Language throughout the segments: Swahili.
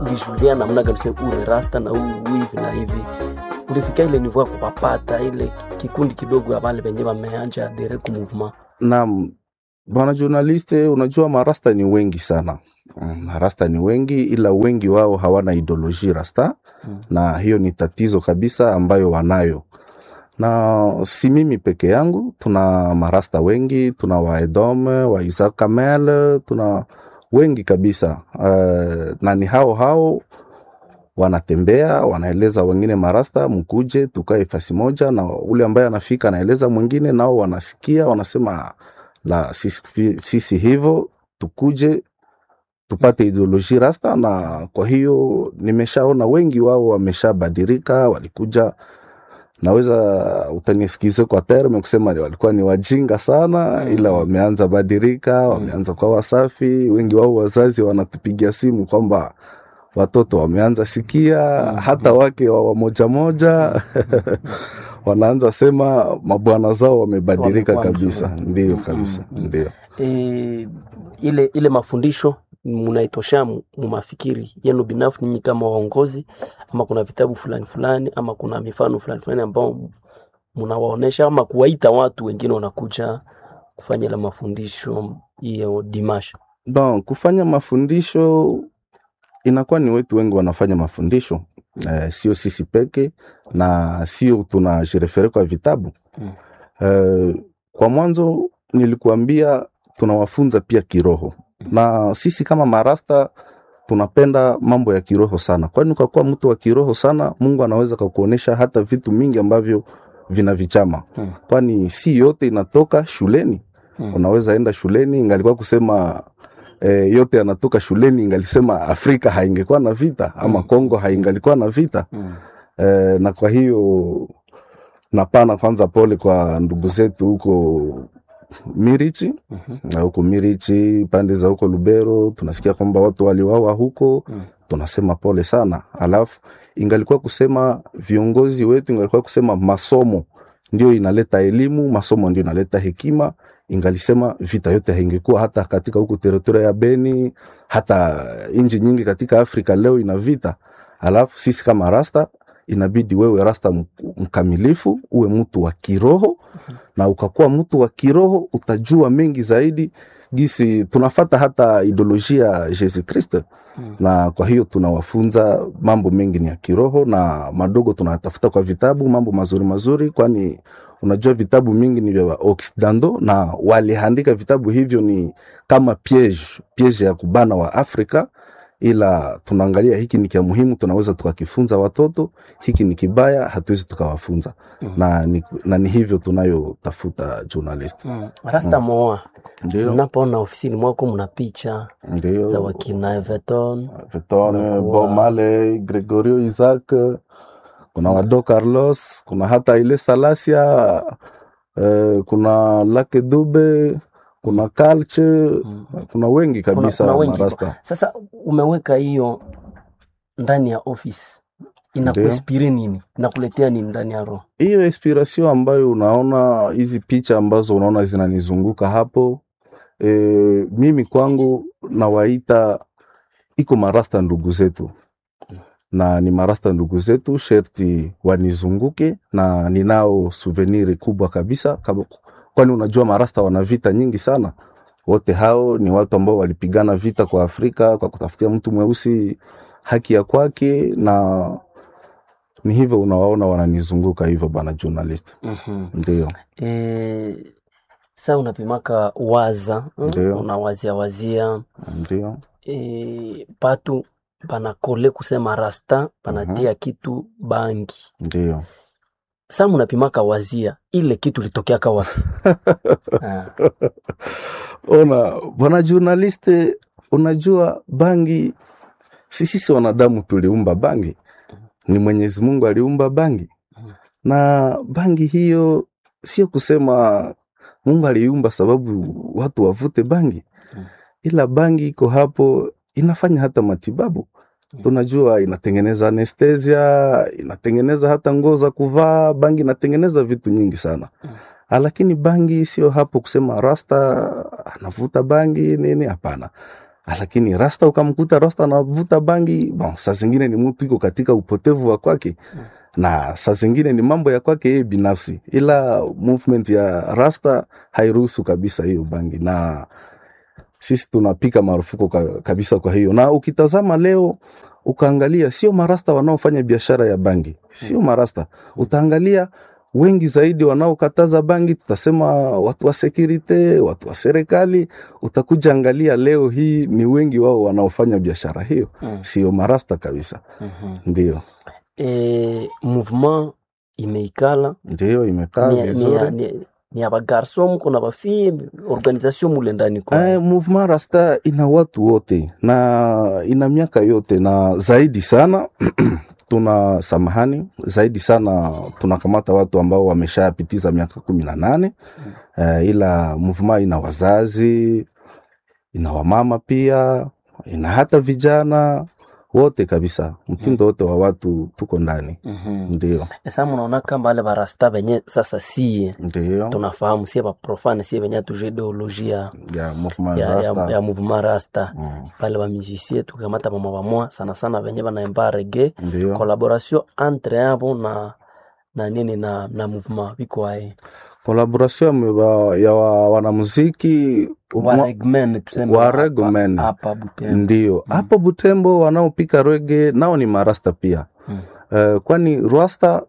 ulijulia namna gani sasa ule rasta na huu hivi na hivi ulifika ile nivo ya kupapata ile kikundi kidogo ya wale wenye wameanja adere ku movement Naam, bwana journaliste, unajua marasta ni wengi sana. Mm, Marasta ni wengi, ila wengi wao hawana ideoloji rasta Mm. na hiyo ni tatizo kabisa ambayo wanayo, na si mimi peke yangu. Tuna marasta wengi, tuna waedome wa Isaac Kamel, tuna wengi kabisa uh, na ni hao hao wanatembea wanaeleza wengine marasta, mkuje tukae fasi moja, na ule ambaye anafika anaeleza mwingine, nao wanasikia wanasema la sisi, sisi hivyo tukuje tupate ideoloji rasta. Na kwa hiyo nimeshaona wengi wao wameshabadilika, walikuja naweza utanisikize kwa terme kusema ni walikuwa ni wajinga sana, ila wameanza badilika, wameanza kwa wasafi. Wengi wao wazazi wanatupigia simu kwamba watoto wameanza sikia, hata wake wa wamoja moja wanaanza sema mabwana zao wamebadilika Wamekuwa kabisa. mzuri. Ndio kabisa, ndio. e, ile ile mafundisho munaitosha mu mu mafikiri yenu binafsi ninyi kama waongozi, ama kuna vitabu fulani fulani, ama kuna mifano fulani fulani ambao munawaonesha, ama kuwaita watu wengine wanakuja kufanya ile mafundisho hiyo dimash Bon, kufanya mafundisho inakuwa ni wetu wengi wanafanya mafundisho eh, sio sisi peke na sio tunajirefere kwa vitabu Mm. eh, kwa mwanzo nilikuambia tunawafunza pia kiroho na sisi kama marasta tunapenda mambo ya kiroho sana, kwani ukakuwa mtu wa kiroho sana, Mungu anaweza kakuonesha hata vitu mingi ambavyo vina vichama Mm. kwani si yote inatoka shuleni Mm. unaweza enda shuleni ingalikuwa kusema e, yote yanatoka shuleni ingalisema Afrika haingekuwa na vita ama Kongo haingalikuwa na vita e, na kwa hiyo napana kwanza pole kwa ndugu zetu huko Mirichi na huko Mirichi pande za huko Lubero tunasikia kwamba watu waliwawa huko Mm. tunasema pole sana. Alafu ingalikuwa kusema viongozi wetu, ingalikuwa kusema masomo ndio inaleta elimu, masomo ndio inaleta hekima, ingalisema vita yote haingekuwa hata katika huku teritoria ya Beni, hata nchi nyingi katika Afrika leo ina vita. Alafu sisi kama rasta inabidi wewe rasta mk- mkamilifu, uwe mtu wa kiroho na ukakuwa mtu wa kiroho utajua mengi zaidi gisi tunafata hata ideolojia ya Yesu Kristo Mm. na kwa hiyo tunawafunza mambo mengi ni ya kiroho na madogo tunatafuta kwa vitabu mambo mazuri mazuri, kwani unajua vitabu mingi ni vya Occidentaux na waliandika vitabu hivyo ni kama piege piege ya kubana wa Afrika, ila tunaangalia hiki ni kia muhimu, tunaweza tukakifunza watoto, hiki ni kibaya, hatuwezi tukawafunza Mm. na, ni, na ni hivyo tunayotafuta journalist. Mm. Rasta moa, Ndio, mnapoona ofisini mwako mna picha za ndio wakina Everton Vitone, Unakuwa- Bob Marley, Gregorio Isaac, kuna Wado Carlos, kuna hata ile Salasia, eh, kuna Lake Dube, kuna Kalche, Mm. kuna wengi Kuna- kabisa kuna wengi marasta. Sasa umeweka hiyo ndani ya office, inakuinspire nini? Inakuletea nini ndani ya roho? Hiyo inspiration ambayo unaona hizi picha ambazo unaona zinanizunguka hapo, e, mimi kwangu nawaita iko marasta ndugu zetu na ni marasta ndugu zetu, sherti wanizunguke na ninao souvenir kubwa kabisa kama, kwani unajua marasta wana vita nyingi sana. Wote hao ni watu ambao walipigana vita kwa Afrika kwa kutafutia mtu mweusi haki ya kwake, na ni hivyo unawaona wananizunguka hivyo, bana journalist. mm Ndio, E, sa unapimaka waza mm, Ndio. unawazia wazia ndio, e, patu panakole kusema rasta panatia kitu bangi ndio. sa munapimaka wazia ile kitu litokeaka wapi? Ah, Ona bwana journaliste, unajua bangi, si sisi wanadamu tuliumba bangi, ni Mwenyezi Mungu aliumba bangi, na bangi hiyo sio kusema Mungu aliumba sababu watu wavute bangi, ila bangi iko hapo inafanya hata matibabu. Tunajua inatengeneza anestesia, inatengeneza hata nguo za kuvaa. Bangi inatengeneza vitu nyingi sana Ah, lakini bangi sio hapo kusema rasta anavuta bangi nini, hapana. lakini rasta ukamkuta rasta anavuta bangi bon, saa zingine ni mtu iko katika upotevu wa kwake na saa zingine ni mambo ya kwake yeye binafsi, ila movement ya rasta hairuhusu kabisa hiyo bangi, na sisi tunapika marufuku ka, kabisa. Kwa hiyo na ukitazama leo ukaangalia, sio marasta wanaofanya biashara ya bangi, sio marasta. Utaangalia wengi zaidi wanaokataza bangi, tutasema watu wa security, watu wa serikali. Utakuja angalia leo hii ni wengi wao wanaofanya biashara hiyo, Mm. sio marasta kabisa. Mhm. Ndio, Eh, mouvement imeikala ndio imekaa ni, ni, vizuri. ni, ni ya bagarso mko na bafie organisation mule ndani kwa Eh, movement rasta ina watu wote na ina miaka yote na zaidi sana tuna samahani zaidi sana tunakamata watu ambao wameshapitiza miaka kumi na nane eh, ila movement ina wazazi ina wamama pia ina hata vijana wote kabisa mtindo wote wa watu tuko ndani Mhm. ndio Sasa mnaona kama wale barasta benye sasa sie ndio tunafahamu sie baprofane sie benye tuje ideolojia ya movement ya, ya, rasta ya mouvement rasta Mm, pale bamizisie tukamata bama bamwa sana sana benye banaemba rege ndio collaboration entre abo na na nini na na mouvement biko aye collaboration ya wa- ya wa- wanamuziki wa mwa- regmen tuseme wa hapa- regmen. hapa Butembo ndio hapo Butembo wanaopika rege nao ni marasta pia Mm. Eh, kwani rasta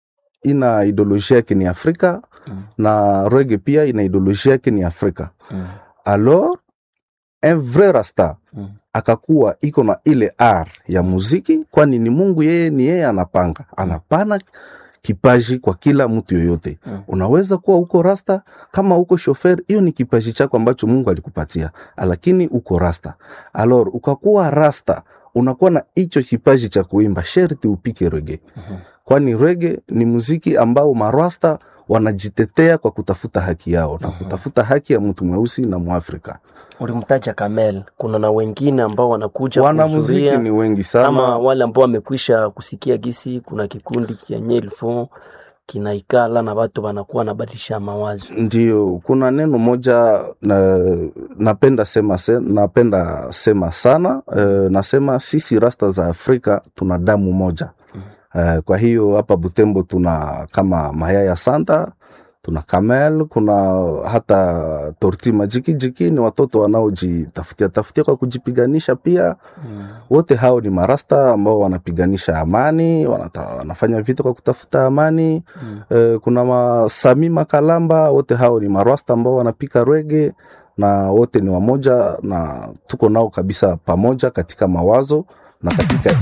ina ideolojia yake ni Afrika Mm. na rege pia ina ideolojia yake ni Afrika. Mm. Alors un vrai rasta Mm. akakuwa iko na ile r ya muziki, kwani ni Mungu yeye ni yeye anapanga, anapana kipaji kwa kila mtu yoyote. Mm. Unaweza kuwa uko rasta kama uko shofer, hiyo ni kipaji chako ambacho Mungu alikupatia, lakini uko rasta. Alors ukakuwa rasta, unakuwa na hicho kipaji cha kuimba, sherti upike rege, Mhm. kwani rege ni muziki ambao marasta wanajitetea kwa kutafuta haki yao na kutafuta haki ya mtu mweusi na Mwafrika. ulimtaja Kamel, kuna na wengine ambao wanakuja Wanamuziki kuhudhuria ni wengi kama sana. wale ambao wamekwisha kusikia gisi kuna kikundi kenye ilfo kinaikala na watu wanakuwa nabadilisha mawazo. Ndio, kuna neno moja na, napenda sema, se, napenda sema sana uh, nasema sisi rasta za Afrika tuna damu moja uh, kwa hiyo hapa Butembo tuna kama Mayaya Santa, tuna Kamel, kuna hata Torti Majikijiki, ni watoto wanaojitafutia tafutia kwa kujipiganisha pia Mm. wote hao ni marasta ambao wanapiganisha amani, wanata, wanafanya vita kwa kutafuta amani Mm. eh, kuna masami makalamba, wote hao ni marasta ambao wanapika rege na wote ni wamoja na tuko nao kabisa pamoja katika mawazo na katika